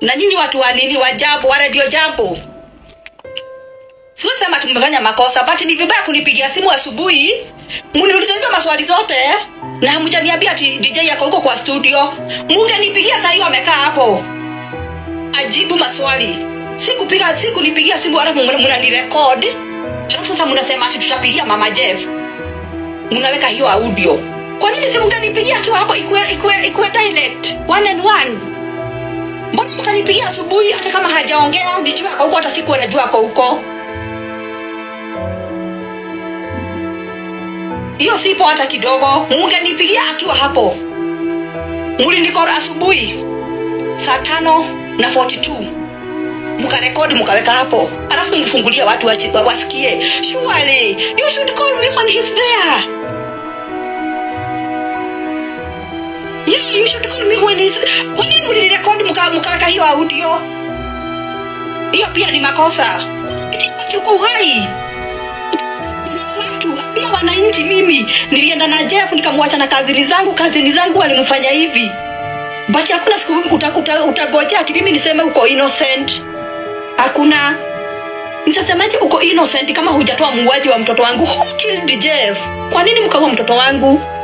na nyinyi watu wa nini wa jambo wa radio jambo siwezi sema tumefanya makosa but ni vibaya kunipigia simu asubuhi muniuliza hizo maswali zote na hamjaniambia ati dj yako huko kwa studio mungenipigia saa hiyo amekaa hapo ajibu maswali sikupiga sikunipigia simu alafu mnanirekod alafu sasa mnasema ati tutapigia mama jeff mnaweka hiyo audio kwa nini si mngenipigia akiwa hapo ikue, ikue, ikue direct one and one mbona mkanipigia asubuhi hata kama hajaongea nijua ako huko hata sikuwa najua ako huko hiyo sipo hata kidogo mungenipigia akiwa hapo mlinikora asubuhi saa tano na 42 mkarekodi mkaweka hapo alafu mfungulie watu wachi- wa- wasikie surely you should call me when he's there yeah, you should call me when he's kwa nini mlinirekodi mka- mkaweka hiyo audio hiyo pia ni makosa unakiuko uhai watu ambia wananchi mimi nilienda na jeff nikamwacha na kazini zangu kazini zangu walimfanya hivi but hakuna siku utagojea uta, uta utagojea ati mimi niseme uko innocent hakuna nitasemaje uko innocent kama hujatoa muuaji wa mtoto wangu who killed jeff kwa nini mkaua mtoto wangu